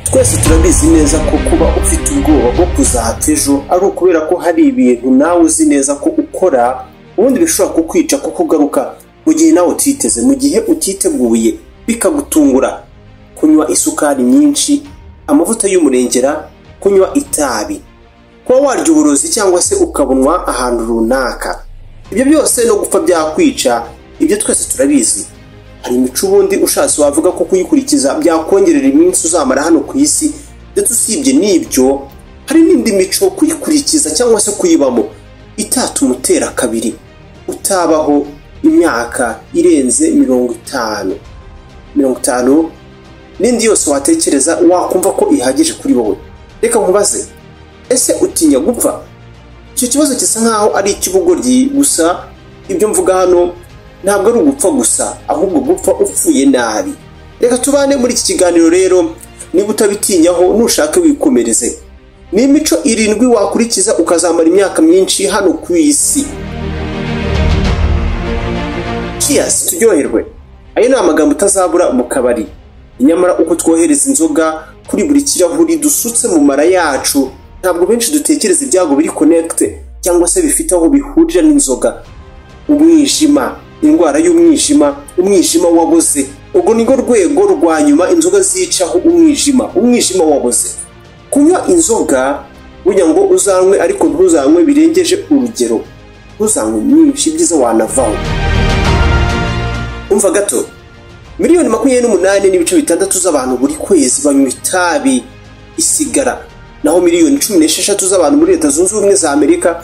twese turabizi neza ko kuba ufite ubwoba bwo kuzahata ejo ari ukubera ko hari ibintu nawe uzi neza ko ukora ubundi bishobora kukwica kukugaruka mu gihe nawe utiteze mu gihe utiteguye bikagutungura kunywa isukari nyinshi amavuta y'umurengera kunywa itabi kuba warya uburozi cyangwa se ukabunwa ahantu runaka ibyo byose no gupfa byakwica ibyo twese turabizi hari imico ubundi ushatse wavuga ko kuyikurikiza byakongerera iminsi uzamara hano ku isi ndetse usibye n'ibyo hari n'indi mico kuyikurikiza cyangwa se kuyibamo itatuma umutera kabiri utabaho imyaka irenze mirongo itanu mirongo itanu n'indi yose watekereza wakumva ko ihagije kuri wowe reka nkubaze ese utinya gupfa icyo kibazo gisa nkaho ari icy'ubugoryi gusa ibyo mvuga hano ntabwo ari ugupfa gusa ahubwo gupfa upfuye nabi reka tubane muri iki kiganiro rero niba utabitinyaho nushake wikomereze ni imico irindwi wakurikiza ukazamara imyaka myinshi hano ku isi kiyasi turyoherwe ayo ni amagambo utazabura mu kabari nyamara uko twohereza inzoga kuri buri kirahuri dusutse mu mara yacu ntabwo benshi dutekereza ibyago biri konekite cyangwa se bifite aho bihurira n'inzoga umwijima indwara y'umwijima umwijima waboze ubwo ni rwo rwego rwa nyuma inzoga zicaho umwijima umwijima waboze kunywa inzoga burya ngo uzanywe ariko ntuzanywe birengeje urugero ntuzanywe nyinshi ibyiza wanavaho umva gato miliyoni makumyabiri n'umunani n'ibice bitandatu z'abantu buri kwezi banywa itabi isigara naho miliyoni cumi n'esheshatu z'abantu muri leta zunze ubumwe za amerika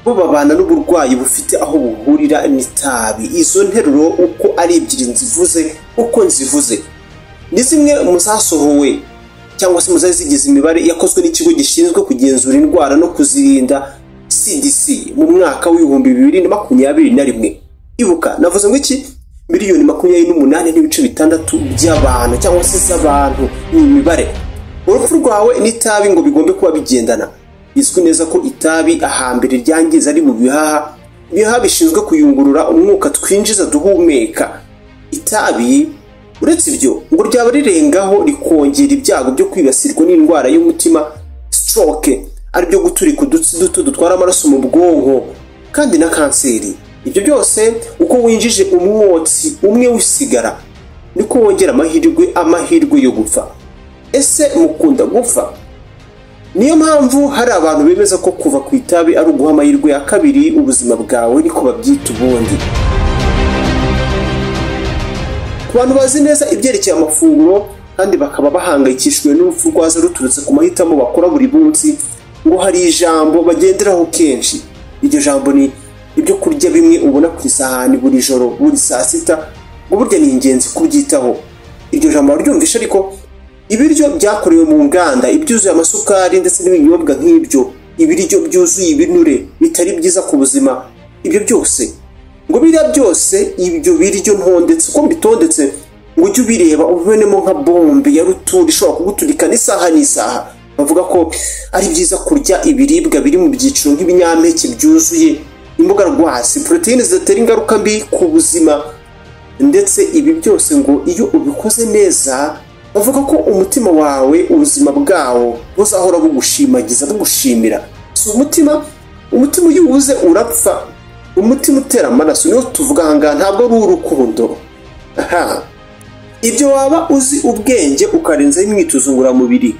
bo babana n'uburwayi bufite aho buhurira n'itabi izo nteruro uko ari ebyiri nzivuze uko nzivuze ni zimwe mu zasohowe cyangwa se mu zari zigize imibare yakozwe n'ikigo gishinzwe kugenzura indwara no kuzirinda cdc mu mwaka w'ibihumbi bibiri na makumyabiri na rimwe ibuka navuze ngo iki miliyoni makumyabiri n'umunani n'ibice bitandatu by'abantu cyangwa se z'abantu ni imibare urupfu rwawe n'itabi ngo bigombe kuba bigendana bizwi neza ko itabi ahambere ryangiza ari mu bihaha ibihaha bishinzwe kuyungurura umwuka twinjiza duhumeka itabi uretse ibyo ngo ryaba rirengaho rikongera ibyago byo kwibasirwa n'indwara y'umutima stroke aribyo guturika udutsi duto dutwara amaraso mu bwonko kandi na kanseri ibyo byose uko winjije umwotsi umwe w'isigara niko wongera amahirwe amahirwe yo gupfa ese mukunda gupfa niyo mpamvu hari abantu bemeza ko kuva ku itabi ari uguha amahirwe ya kabiri ubuzima bwawe niko babyita ubundi ku bantu bazi neza ibyerekeye amafunguro kandi bakaba bahangayikishijwe n'urupfu rwaza ruturutse ku mahitamo bakora buri munsi ngo hari ijambo bagenderaho kenshi iryo jambo ni ibyo kurya bimwe ubona ku isahani buri joro buri saa sita ngo burya ni ingenzi kubyitaho iryo jambo waryumvishe ariko ibiryo byakorewe mu nganda ibyuzuye amasukari ndetse n'ibinyobwa nk'ibyo ibiryo byuzuye ibinure bitari byiza ku buzima ibyo byose ngo biriya byose ibyo biryo ntondetse uko mbitondetse ngo ujye ubireba ubibonemo nka bombe ya ruturi ishobora kuguturikana isaha n'isaha bavuga ko ari byiza kurya ibiribwa biri mu byiciro nk'ibinyampeke byuzuye imboga rwasi poroteyine zidatera ingaruka mbi ku buzima ndetse ibi byose ngo iyo ubikoze neza bavuga ko umutima wawe ubuzima bwawo buzahora bugushimagiza bugushimira si umutima umutima iyo uwuze urapfa umutima utera amaraso niyo tuvuga ahangaha ntabwo ari urukundo aha ibyo waba uzi ubwenge ukarenzaho imyitozo ngororamubiri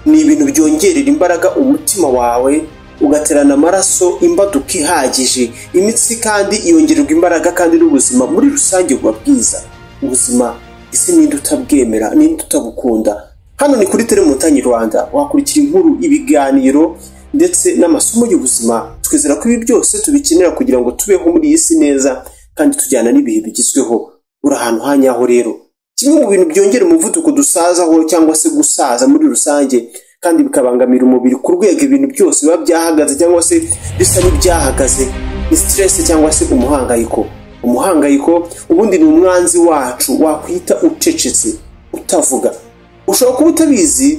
ni ibintu byongerera imbaraga umutima wawe ugaterana amaraso imbaduka ihagije imitsi kandi yongererwa imbaraga kandi n'ubuzima muri rusange buba bwiza ubuzima ese ninde utabwemera ninde utabukunda hano ni kuri telemutanyi rwanda wakurikira inkuru ibiganiro ndetse n'amasomo y'ubuzima twizera ko ibi byose tubikenera kugira ngo tubeho muri iyi si neza kandi tujyana n'ibihe bigezweho uri ahantu hanyaho rero kimwe mu bintu byongera umuvuduko dusazaho cyangwa se gusaza muri rusange kandi bikabangamira umubiri ku rwego ibintu byose biba byahagaze cyangwa se bisa n'ibyahagaze ni stress cyangwa se umuhangayiko umuhangayiko ubundi ni umwanzi wacu wakwita ucecetse utavuga ushobora kuba utabizi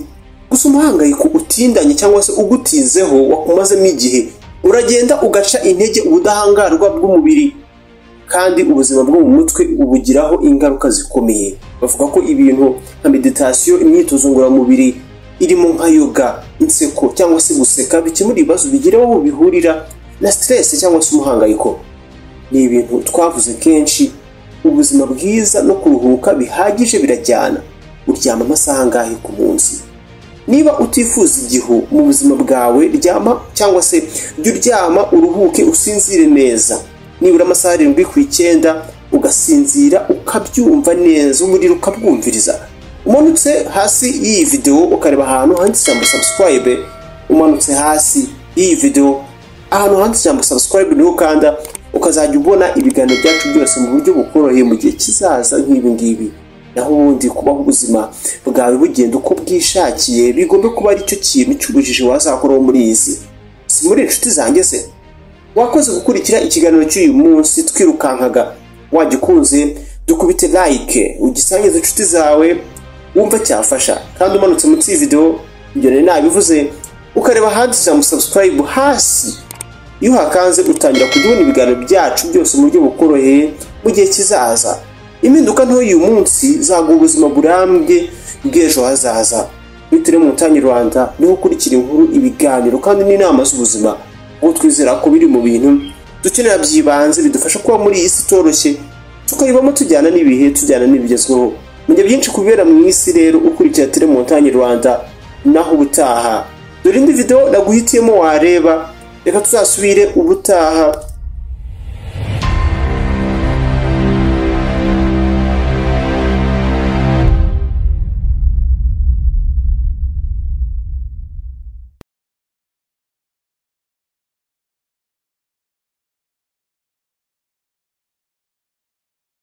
gusa umuhangayiko utindanye cyangwa se ugutizeho wakumazemo igihe uragenda ugaca intege ubudahangarwa bw'umubiri kandi ubuzima bwo mu mutwe ubugiraho ingaruka zikomeye bavuga ko ibintu nka meditasiyo imyitozo ngororamubiri irimo nka yoga inseko cyangwa se guseka bikemura ibibazo bigira aho bihurira na siteresi cyangwa se umuhangayiko ni ibintu twavuze kenshi ubuzima bwiza no kuruhuka bihagije birajyana uryama amasaha angahe ku munsi niba utifuza igihu mu buzima bwawe ryama cyangwa se jya uryama uruhuke usinzire neza nibura amasaha arindwi ku icyenda ugasinzira ukabyumva neza umuriro ukabwumviriza umanutse hasi y'iyi videwo ukareba ahantu handitse ijambo sabusikwayibe umanutse hasi y'iyi videwo ahantu handitse ijambo sabusikwayibe niho ukanda ukazajya ubona ibiganiro byacu byose mu buryo bukoroheye mu gihe kizaza nk'ibi ngibi naho ubundi kubaho ubuzima bwawe bugenda uko bwishakiye bigomba kuba aricyo kintu cy'ubujiji wazakoraho muri iyi si si muri inshuti zanjye se wakoze gukurikira ikiganiro cy'uyu munsi twirukankaga wagikunze dukubite like ugisangize inshuti zawe wumva cyafasha kandi umanutse munsi y'iyi videwo ibyo rero nabivuze ukareba ahandi ijambo subscribe hasi iyo uhakanze utangira kujya ubona ibiganiro byacu byose mu buryo bukoroheye mu gihe kizaza impinduka nto y'uyu munsi zaguha ubuzima burambye bw'ejo hazaza bitewe mu ntanyi rwanda niho ukurikira inkuru ibiganiro kandi n'inama z'ubuzima kuko twizera ko biri mu bintu dukenera byibanze bidufasha kuba muri iyi si itoroshye tukayibamo tujyana n'ibihe tujyana n'ibigezweho mu gihe byinshi kubera mu isi rero ukurikira tele mu ntanyi rwanda naho ubutaha dore indi videwo naguhitiyemo wareba reka tuzasubire ubutaha